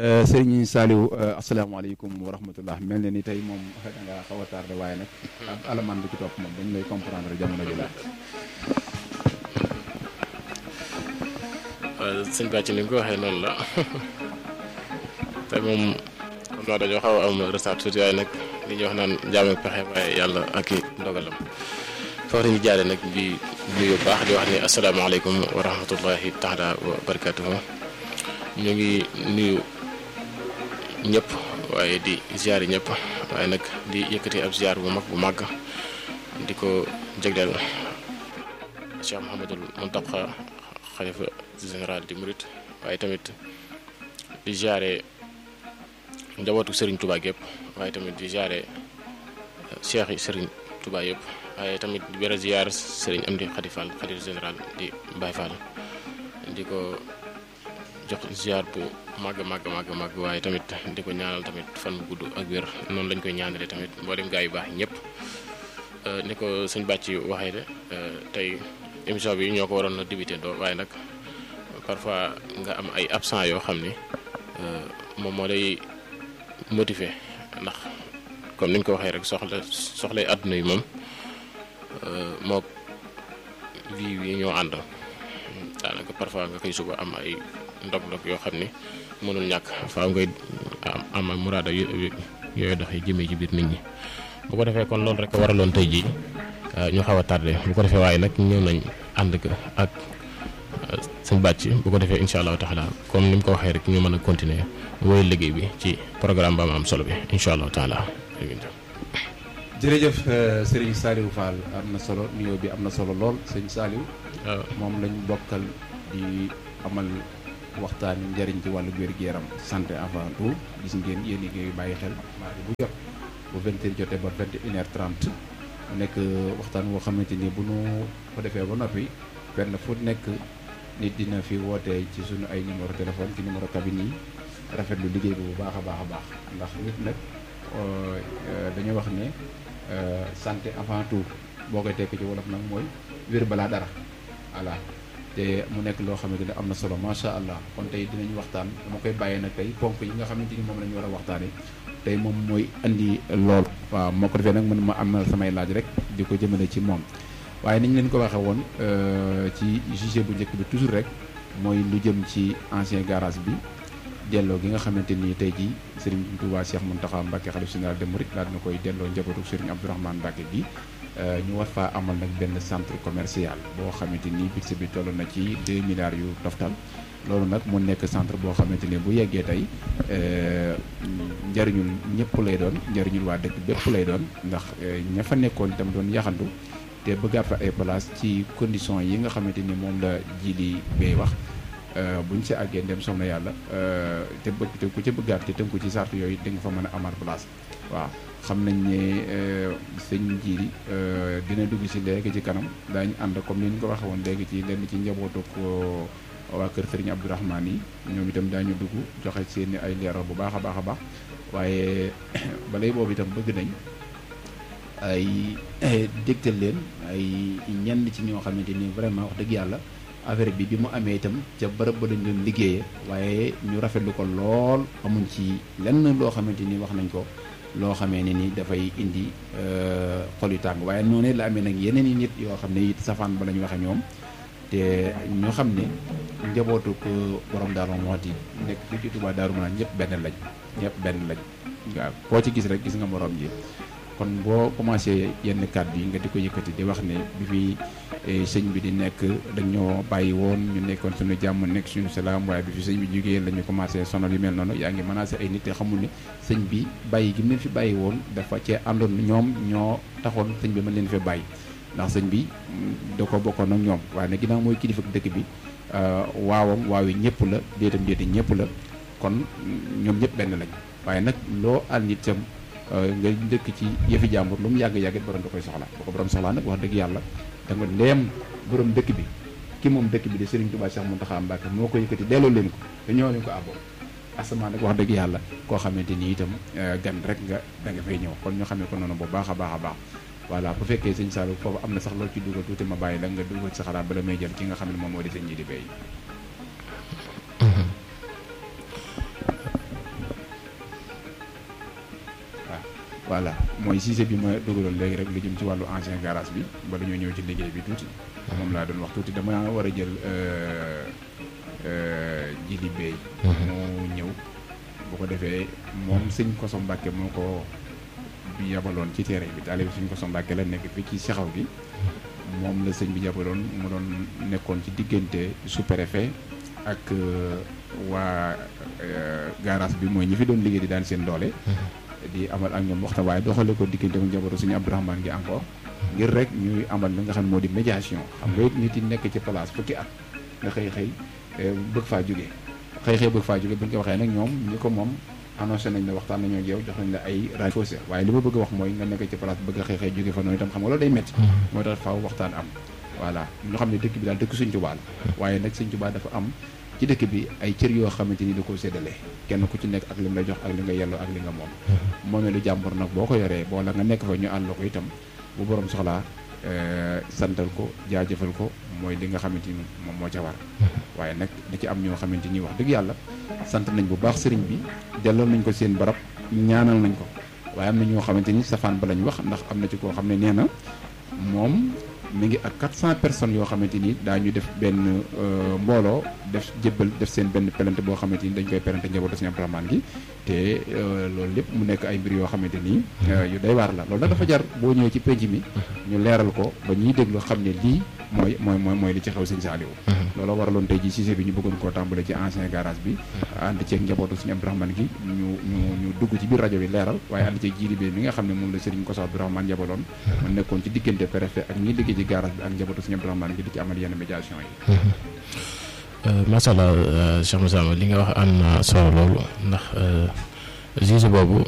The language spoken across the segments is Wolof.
Serigne Saliou asalaamaaleykum wa rahmatullah mel na ni tey moom da nga xaw a tardé waaye nag ab alamaan bi ci topp moom dañ lay comprendre jamono ji la waaw sëñ Bàcc ni nga ko waxee noonu la te moom xam naa dañoo xaw a am retard tuuti waaye nag li ñuy wax naan jaam ak pexe waaye yàlla ak i ndogalam foofu ñu jaaree nag di nuyu baax di wax ni asalaamaaleykum wa rahmatullahi taala wa barakatuhu ñu ngi nuyu ñëpp waaye di ziar ñëpp waaye nag di yëkkati ab ziar bu mag bu màgg di ko jagleel Cheikh Mouhamadul Mountakha xalifa général di Murit waaye tamit di ziare njabootu Serigne Touba yëpp waaye tamit di ziare cheikh yi Serigne Touba yëpp waaye tamit di bëre ziar Serigne Amdi Khady Fall xalifa général di Baye Fall di ko jox ziar bu màgg màgg màgg màgg waaye tamit di ko ñaanal tamit fan bu gudd ak wér noonu lañ koy ñaanale tamit mboolem gaa yu baax ñëpp ni ko sëñ bàcc waxee de tey émission bi ñoo ko waroon a débuté doo waaye nag parfois nga am ay absent yoo xam ni moom moo lay motiver ndax comme niñ ko waxee rek soxla soxlay àdduna yi moom moo vie yi ñoo ànd daanaka parfois nga koy suba am ay ndog-ndog yoo xam ni mënul ñàkk faaw ngay am am muraada yooyu doxee jëmee ci biir nit ñi bu ko defee kon loolu rek waraloon tey jii ñu xaw a tardé bu ko defee waaye nag ñëw nañ ànd ak sëñ bàcc bu ko defee incha allahu taala comme ni mu ko waxee rek ñu mën a continuer woy liggéey bi ci programme ba am am solo bi incha allahu taala jërëjëf Serigne Saliou Fall am na solo nuyoo bi am na solo lool sëñ Saliou moom lañ bokkal di amal waxtaani njëriñ ci wàllu wér-gu-yaram santé avant tout gis ngeen yéen ngi bàyyi xel mardi bu jot bu vingt heures jotee ba vingt et une heure trente mu nekk waxtaan woo xamante ni bu nu ko defee ba noppi fenn fu nekk nit dina fi wootee ci suñu ay numéro téléphone ci numéro cabine yi rafetlu liggéey bi bu baax a baax a baax ndax nit nag dañu wax ne santé avant tout boo koy tekk ci wolof nag mooy wér balaa dara voilà te mu nekk loo xamante ne am na solo macha allah kon tey dinañu waxtaan dama koy bàyyee nag tey ponk yi nga xamante ni moom la ñu war a waxtaanee tey moom mooy andi lool. waaw moo ko defee nag man ma am na samay laaj rek di ko jëmale ci moom waaye ni ñu leen ko waxee woon ci juge bu njëkk bi toujours rek mooy lu jëm ci ancien garage bi delloo gi nga xamante ni tey jii Serigne Touba Cheikh Mountakha Mbacké xalif général des mourides daal dina koy delloo njabootu Serigne Abdourahmane Mbacké bi. ñu war faa amal nag benn centre commercial boo xamante ni budget bi toll na ci 2 milliards yu toftal loolu nag mu nekk centre boo xamante ni bu yeggee tey njariñul ñëpp lay doon njariñul waa dëkk bépp lay doon ndax ña fa nekkoon itam doon yaxantu te bëggaat fa ay place ci condition yi nga xamante ni moom la ji li bay wax buñ si àggee dem soxna yàlla te bëgg te ku ci bëggaat te tënku ci sart yooyu di nga fa mën a amaat place waaw xam nañ ne sëñ jiiri dina dugg si léegi ci kanam daañu ànd comme ni ñu ko waxee woon léegi ci lenn ci njabootu ko waa kër Serigne Abdourahmane yi ñoom itam daañu dugg joxe seeni ay leeral bu baax a baax a baax waaye balay boobu itam bëgg nañ ay dégtal leen ay ñenn ci ñoo xamante ni vraiment wax dëgg yàlla affaire bi bi mu amee itam ca bërëb ba lañ doon liggéeyee waaye ñu rafetlu ko lool amuñ ci lenn loo xamante ni wax nañ ko. loo xamee ne ni dafay indi xol yu tàng waaye noonu la amee nag yeneen i nit yoo xam ne it safaan ba la ñu waxee ñoom te ñoo xam ne njabootu ko borom Daaru Muxti nekk fii ci Tuubaa Daaru Manaan ñëpp benn lañ ñëpp benn lañ waaw koo ci gis rek gis nga morom ji kon boo commencé yenn kàddu yi nga di ko yëkkati di wax ne bi fi sëñ bi di nekk dañoo bàyyi woon ñu nekkoon suñu jàmm nekk suñu salaam waaye bi fi sëñ bi jógee la ñu commencé sonal yu mel noonu yaa ngi menacé ay nit te xamul ne sëñ bi bàyyi gi mu leen fi bàyyi woon dafa cee àndoon ñoom ñoo taxoon sëñ bi mën leen fi bàyyi ndax sëñ bi da ko bokkoon ak ñoom waaye nag ginnaaw mooy kilifa dëkk bi waawam waaw yi ñëpp la déetam déeti ñëpp la kon ñoom ñëpp benn lañ waaye nag loo àll nit sam nga dëkk ci yëfi jàmbur lu mu yàgg-yàgg it borom da koy soxla boo ko borom soxlaa nag wax dëgg yàlla da nga leem borom dëkk bi ki moom dëkk bi de Serigne Touba Cheikh Mountakha Mbacké moo ko yëkkati delloo leen ko te ñoo leen ko àbboon asamaan nag wax dëgg yàlla koo xamante ni itam gan rek nga da nga fay ñëw kon ñu xamee ko noonu bu baax a baax a baax voilà bu fekkee sëñ Saliou foofu am na sax loolu ci dugal tuuti ma bàyyi la nga dugal sa xalaat bala may jël ki nga xam ne moom moo di sëñ ji di bay voilà mooy Cissé bi ma dugaloon léegi rek lu jëm ci wàllu ancien garage bi bala ñoo ñëw ci liggéey bi tuuti moom laa doon wax tuuti dama war a jël jili beey moo ñëw bu ko defee moom sëñ Koso Mbàkke moo ko bi yabaloon ci terrain bi taalibe sëñ Koso Mbàkke la nekk fii ci saxaw gi moom la sëñ bi yabaloon mu doon nekkoon ci diggante sous-préfet ak waa garage bi mooy ñi fi doon liggéey di daan seen doole di amal ak ñoom waxtaan waaye doxale ko diggante mu njabootu suñu Abdourahmane gi encore ngir rek ñuy amal li nga xam ne moo di médiation xam nga it nit yi nekk ci place fukki at nga xëy xëy bëgg faa jóge xëy xëy bëgg faa jóge bu ñu ko waxee nag ñoom ñi ko moom annoncé nañ ne waxtaan nañoo ak yow jox nañ la ay rajo faussé waaye li ma bëgg a wax mooy nga nekk ci place bëgg a xëy xëy jóge fa noonu itam xam nga loolu day métti moo tax faaw waxtaan am voilà ñu xam ne dëkk bi daal dëkk Sëñ Tuubaa la waaye nag Sëñ Tuubaa dafa am ci dëkk bi ay cër yoo xamante ni da koo séddale kenn ku ci nekk ak li mu la jox ak li nga yelloo ak li nga moom moomee lu jàmbur nag boo ko yoree boo la nga nekk fa ñu àll ko itam bu borom soxlaa santal ko jaajëfal ko mooy li nga xamante ni moom moo ca war waaye nag da ci am ñoo xamante ni wax dëgg yàlla sant nañ bu baax sëriñ bi delloo nañ ko seen barab ñaanal nañ ko waaye am na ñoo xamante ni safaan ba lañ wax ndax am na ci koo xam ne nee na moom mi ngi ak 400 personnes yoo xamante ni daañu def benn mbooloo def jébbal def seen benn pelante boo xamante ni dañ koy pelante njabootu Sëñ Abdourahmane gi te loolu lépp mu nekk ay mbir yoo xamante ni yu day waar la loolu nag dafa jar boo ñëwee ci penc mi ñu leeral ko ba ñuy déglu xam ne lii mooy mooy mooy mooy li ci xew Sëñ Saaliwu loolu waraloon tey ji Cissé bi ñu bëggoon koo tàmbale ci ancien garage bi ànd ceeg njabootu Sëñ Abdourahmane gi ñu ñu ñu dugg ci biir rajo bi leeral waaye ànd ceeg jiili bi mi nga xam ne moom la Sëriñ Koso Abdourahmane yabaloon mu nekkoon ci diggante préfet ak ñi liggéey ci garage bi ak njabootu Sëñ Abdourahmane gi di ci amal yenn médiation yi macha allah Cheikh Moussa li nga wax am na solo loolu ndax juge boobu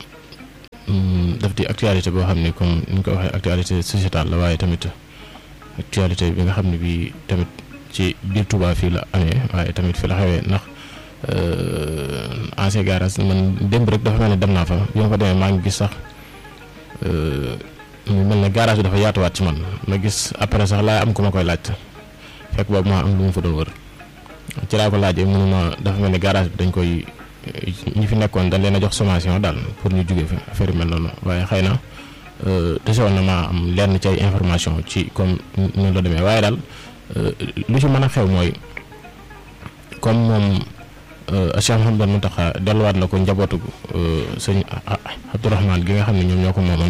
daf di actualité boo xam ne comme ni ñu ko waxee actualité sociétale la waaye tamit actualité bi nga xam ne bii tamit ci biir Touba fii la amee waaye tamit fi la xewee ndax ancien garage man démb rek dafa mel ne dem naa fa bi ma fa demee maa ngi gis sax mu mel ne garage bi dafa yaatuwaat ci man ma gis après sax laa am ku ma koy laaj fekk boobu maa am lu mu fa doon wër. ci laa ko laajee mënuma dafa mel ni garage bi dañ koy ñi fi nekkoon dañ leen a jox sommation daal pour ñu jóge fi affaire yu mel noonu waaye xëy na desewoon na maa am lenn ci ay information ci comme noonu la demee waaye daal lu ci mën a xew mooy comme moom Cheikh Mouhamadou Mountakha delluwaat na ko njabootu sëñ Abdourahmane gi nga xam ne ñoom ñoo ko moomoon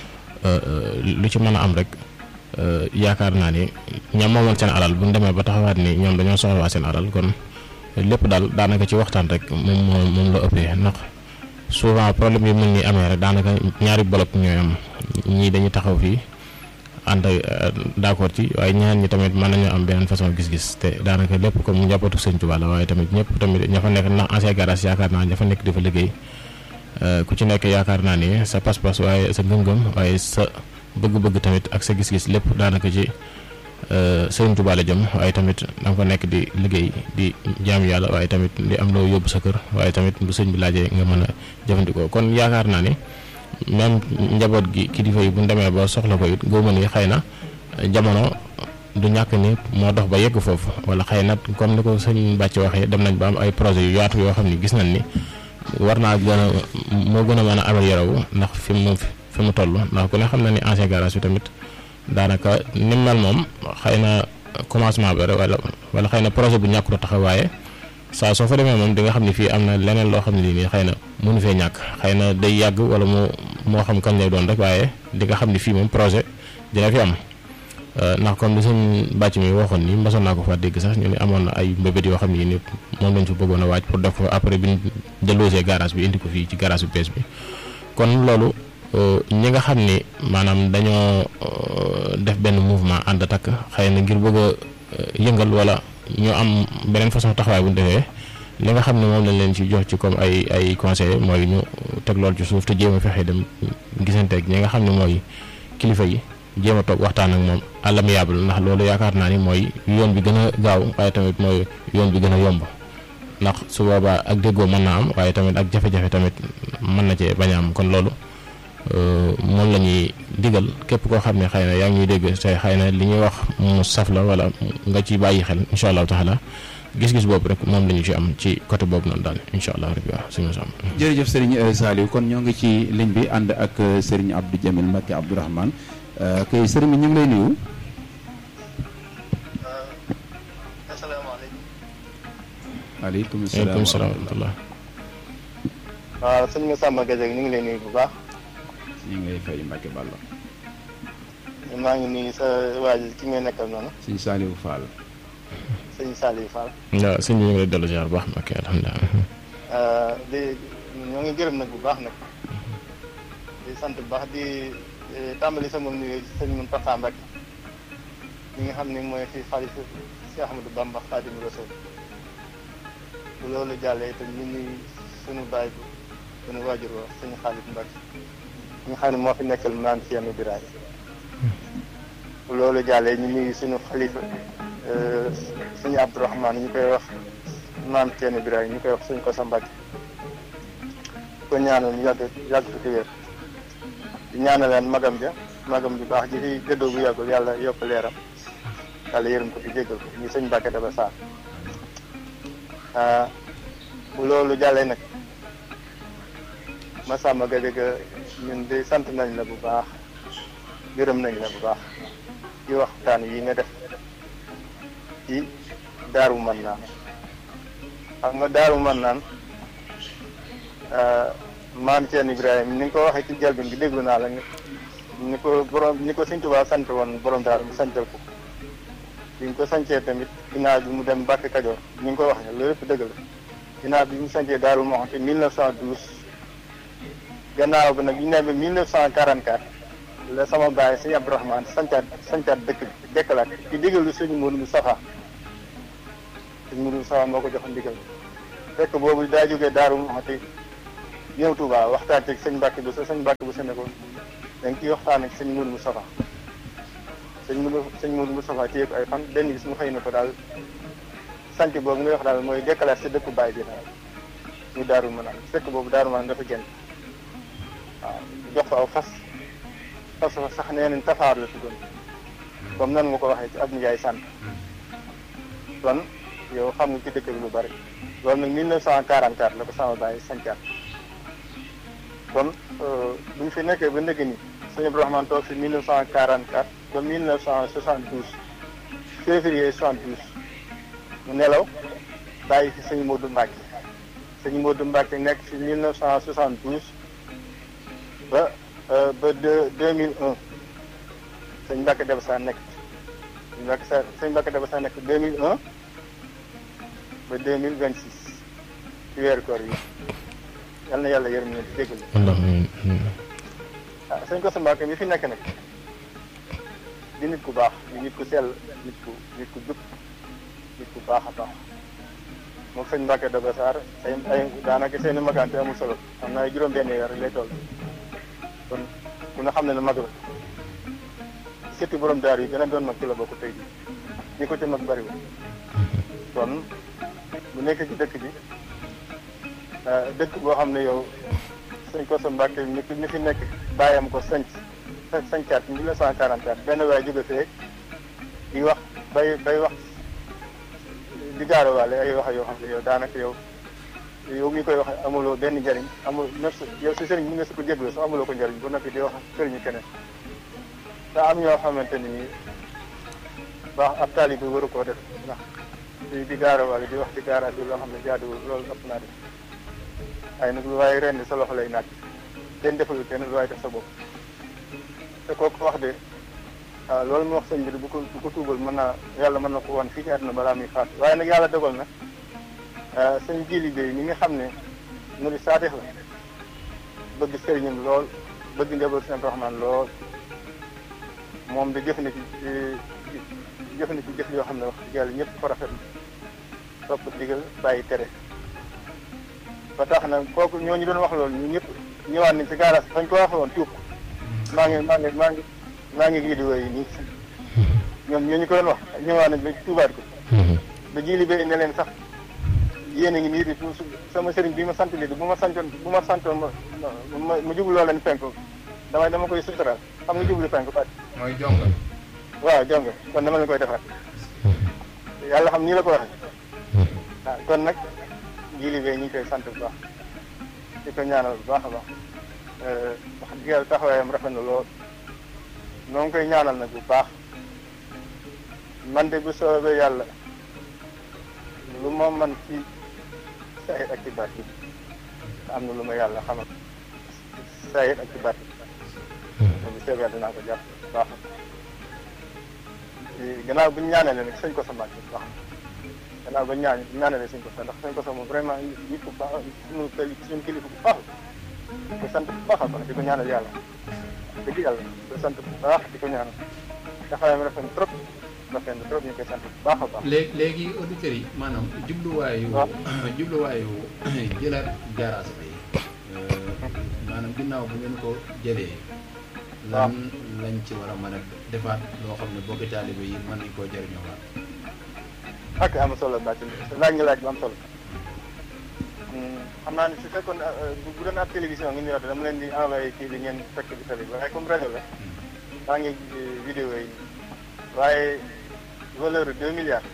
lu ci mën a am rek yaakaar naa ni ñoom moomoon seen alal bu ñu demee ba taxawaat ni ñoom dañoo soxlawaa seen alal kon lépp daal daanaka ci waxtaan rek moom moo moom la ëppee ndax souvent problème yi mën ni amee rek daanaka ñaari bolop ñooy am ñii dañuy taxaw fii ànd d'accord ci waaye ñeneen ñi tamit mën nañoo am beneen façon gis-gis te daanaka lépp comme njabootu sëñ Tuubaa la waaye tamit ñëpp tamit ña fa nekk ndax ancien garage yaakaar naa ña fa nekk dafa liggéey ku ci nekk yaakaar naa ni sa pas-pas waaye sa ngëm-ngëm waaye sa bëgg-bëgg tamit ak sa gis-gis lépp daanaka ci Sëriñ Tuubaa la jëm waaye tamit da nga fa nekk di liggéey di jaam yàlla waaye tamit di am loo yóbbu sa kër waaye tamit bu sëñ bi laajee nga mën a jëfandikoo kon yaakaar naa ni même njaboot gi kilifa yi bu ñu demee ba soxla ko it góob ni xëy na jamono du ñàkk ni moo dox ba yegg foofu wala xëy na comme ni ko sëñ Bàcc waxee dem nañ ba am ay projet yu yaatu yoo xam ni gis nañ ni war naa gën a moo gën a mën a amélioré wu ndax fi mu fi mu toll ndax ku ne xam na ni ancien garage bi tamit daanaka ni mel moom xëy na commencement bi rek wala wala xëy na projet bu ñàkkut a taxaw waaye saa soo fa demee moom di nga xam ne fii am na leneen loo xam ne nii xëy na mënu fee ñàkk xëy na day yàgg wala mu moo xam kañ lay doon rek waaye di nga xam ne fii moom projet dina fi am ndax comme li sëñ bàcc mi waxoon ni mbasoon naa ko fa dégg sax ñu ne amoon na ay mbébét yoo xam ne ni moom lañ fa bëggoon a waaj pour def ko après bi ñu delloosee garage bi indi ko fii ci garage bu bees bi kon loolu ñi nga xam ni maanaam dañoo def benn mouvement ànd takk xëy na ngir bëgg a yëngal wala ñu am beneen façon taxawaay bu ñu defee li nga xam ne moom lañ leen ci jox ci comme ay ay conseil mooy ñu teg loolu ci suuf te jéem a fexe dem gisanteeg ñi nga xam ne mooy kilifa yi jéem a toog waxtaan ak moom àllamiyable ndax loolu yaakaar naa ni mooy yoon bi gën a gaaw waaye tamit mooy yoon bi gën a yomb ndax su boobaa ak déggoo mën naa am waaye tamit ak jafe-jafe tamit mën na cee bañ a am kon loolu moom la ñuy digal képp koo xam ne xëy na yaa ngi ñuy dégg te xëy na li ñuy wax mu saf la wala nga ci bàyyi xel incha allahu taala gis-gis boobu rek moom la ñu ci am ci côté boobu noonu daal incha allah rabbi waaw suñu sam jërëjëf Serigne Saliou kon ñoo ngi ci ligne bi ànd ak Serigne Abdou Jamil Mbacke Abdourahmane kay Serigne ñu ngi lay nuyu. asalaamaaleykum. waaleykum waaleykum salaam salaam wa rahmatullah waaw sëñ Massamba Gadiaga ñu ngi lay nuyu bu baax. ñu ngi lay fay Mbacke Balla. maa ngi nuyu sa waa ji ki ngay nekkal noonu Serigne Saliou Fall. sëñ Saliou Fall. waaw sëñ bi ñu ngi lay dellu ziar bu baax ok alhamdulilah di ñoo ngi gërëm nag bu baax nag di sant bu baax di tàmbali sama nuyu sëñ Mountakha Mbacké mi nga xam ne mooy fi xalifa Cheikh Ahmadou Bamba Khadimu Rasul bu loolu jàllee itam ñu nuyu sunu baay bi sunu waajur wa sëñ Xaalid Mbacké mi nga xam ne moo fi nekkal maam Thierno Birahim bu loolu jàllee ñu nuyu sunu xalifa suñu Abdourahmane ñu koy wax maam Thierno Birahim ñu koy wax suñ ko sa Mbacké ko ñaanal ñu yàgg yàgg fi wér di ñaanaleen magam ja magam ju baax ji fi gëddoo bu yàggul yàlla yokk leeram yàlla yërëm ko fi jéggal ko ñu sëñ Mbàkke Daba Sarr bu loolu jàllee nag Massamba Gadiaga ñun de sant nañ la bu baax gërëm nañ la bu baax ci waxtaan yi nga def ci daaru man naan xam nga daaru man naan maam Thierno Ibrahima ni nga ko waxee ci jalbin bi déglu naa la ni ko borom ni ko Sëñ Tuubaa sant woon borom daaru mu santal ko bi nga ko sancee tamit ginnaaw bi mu dem Mbàkke Kajoor ni nga ko waxee loolu lépp dëgg la ginnaaw bi mu sancee daaru moo xam te 1912 gannaaw bi nag ñu ne ba 1944 la sama baay Sëñ Abdourahmane sancaat sancaat dëkk bi dekkalaat ci digalu Sëñ Mourou Moustapha Sëñ Mourou Moustapha moo ko jox ndigal fekk boobu daa jógee daaru moo xam te ñëw Touba waxtaan ci sëñ Mbacke bu sa sëñ Mbacke bu sa nekkoon dañ ciy waxtaan ak sëñ Mourou Moustapha sëñ Mourou sëñ Mourou Moustapha téye ko ay fan benn bis mu xëy na ko daal sant boobu ngay wax daal mooy déclaré si dëkku baay bi daal ñu daaru mën a fekk boobu daaru mën dafa génn waaw jox ko aw fas fas fa sax nee nañ tafaar la tuddoon comme nan nga ko waxee ci ab Ndiaye sant kon yow xam nga ci dëkk bi lu bari loolu nag 1944 la ko sama baay sancaat kon bu ñu fi nekkee ba ndëgg ni sëñ Abdourahmane toog fi 1944 ba 1972 février 72 mu nelaw bàyyi fi sëñ Modou Mbacke sëñ Modou Mbacke nekk fi 1972 ba ba deux 2001 sëñ Mbacke Daba Sarr nekk sëñ Mbacke Sarr sëñ Mbacke Daba Sarr nekk 2001 ba 2026 ci weeru koor yi yal na yàlla yërëm leen ci déggal ah sëñ Kosso Mbacke mi fi nekk nag di nit ku baax di nit ku sell nit ku nit ku jub nit ku baax a baax moom sëñ Mbacke Daba Sarr ay ay daanaka seen i magante amul solo xam naa juróom-benn weer lay toll kon ku nga xam ne ne mag la surtout borom daar yi gën a doon mag ci la bokk tey jii ñi ko ci mag bariwul kon bu nekk ci dëkk bi dëkk boo xam ne yow sëñ Kosso Mbacke mi mi fi nekk bàyyam ko sanc sancaat 1944 benn waay jóge fee di wax bay bay wax di gaarawaale ay wax yoo xam ne yow daanaka yow yow mi koy wax amuloo benn njëriñ amul neuf yow si sëriñ bi nga su ko jégloo sax amuloo ko njëriñ bu noppi di wax sëriñu keneen daa am ñoo xamante ni baax ab taali bi waru koo def ndax di di gaarawaale di wax di gaaraat bi loo xam ne jaaduwul loolu ëpp naa def waaye nag lu waaye ren sa loxo lay naaj kenn defalul kenn lu waaye def sa bopp te kooku wax de waaw loolu mu wax sëñ bi bu ko bu ko tuubal mën naa yàlla mën na ko wan fii ci àdduna balaa muy faat waaye nag yàlla dogal na sëñ jili bay mi nga xam ne mu di saatix la bëgg sëriñam lool bëgg njaboot seen Rahmaan lool moom de jëf na ci jëf na ci jëf yoo xam ne wax dëgg yàlla ñëpp ko rafet topp digal bàyyi tere ba tax na kooku ñooñu doon wax loolu ñu ñëpp ñëwaat nañ ci gaaraas fañ ko waxee woon tuub maa ngi maa ngi maa ngi maa ngi vidéo yi nii ñoom ñooñu ko doon wax ñëwaat nañ ba tuubaat ko ba jili bay ne leen sax yéen a ngi nii di sama sëriñ bi ma sant lii bu ma santoon bu ma santoon ma ma ma jublu loo leen penk damay dama koy sutural xam nga jublu penku bàcc mooy jongal waaw jonge kon dama leen koy defar yàlla xam nii la ko waxee waaw kon nag jili bee ñu ngi koy sant bu baax di ko ñaanal bu baax a baax wax dëgg yàlla taxawaayam rafet na lool noo ngi koy ñaanal nag bu baax man de bu soobee yàlla lu ma man ci sayit ak ci baat bi am na lu ma yàlla xamal sayit ak ci baat bi bu soobee yàlla dinaa ko jàpp bu baax gannaaw bu ñu ñaanalee nag sëñ ko sa màgg bu baax gannaaw ba ñaan ñaanalee sëñ ko sa ndax sëñ ko sa moom vraiment nit ku baax suñu kili suñu kilifa bu baax di ko sant bu baax a baax di ko ñaanal yàlla dëgg yàlla di ko sant bu baax di ko ñaanal taxawaayam rafet na trop rafet na trop ñu koy sant bu baax a baax léegi léegi auditeurs yi maanaam jubluwaayu waaw. jubluwaayu jëlaat garage bi maanaam ginnaaw bu ngeen ko jëlee lan lañ ci war a mën a defaat loo xam ne bokki taalibe yi mën nañ koo jëriñoo waat ak am solo bàcc laaj nga laaj bu am solo xam naa ne su fekkoon bu bu doon ab télévision ngi ñu wax dama leen di envoyé kii bi ngeen fekk bi tali bi waaye comme rajo la maa ngi vidéo yi waaye valeur deux milliards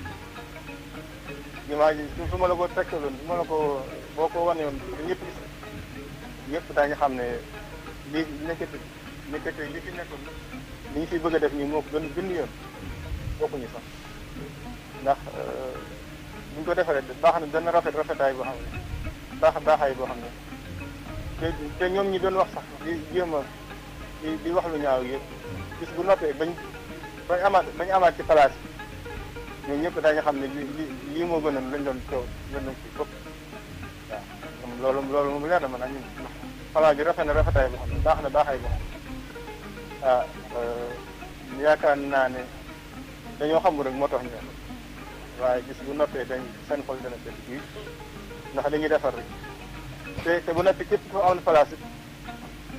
imagine su su ma la ko tekkaloon su ma la ko boo ko wane woon ñëpp gis ñëpp daañu xam ne li nekkati nekkati li fi nekkoon li ñu fi bëgg a def nii moo ko gën gën yoon bokkuñu sax ndax bu ñu ko defaree baax na dana rafet rafetaay boo xam ne baax baaxaay boo xam ne te te ñoom ñi doon wax sax di jéem a di di wax lu ñaaw yëpp gis bu noppee bañ bañ amaat bañ amaat ci place yi ñun ñëpp daañu xam ne li li lii moo gënoon lañ doon coow lañ doon kii fëpp waaw moom loolu loolu moom leer na ma nag ñun ndax xalaat bi rafet na rafetaay boo xam ne baax na baaxaay boo xam ne ah yaakaar naa ne dañoo xamul rek moo tax ñu waaye gis bu noppee dañ seen xol dana def bii ndax dañuy defar rek te te bu noppee képp ku am place it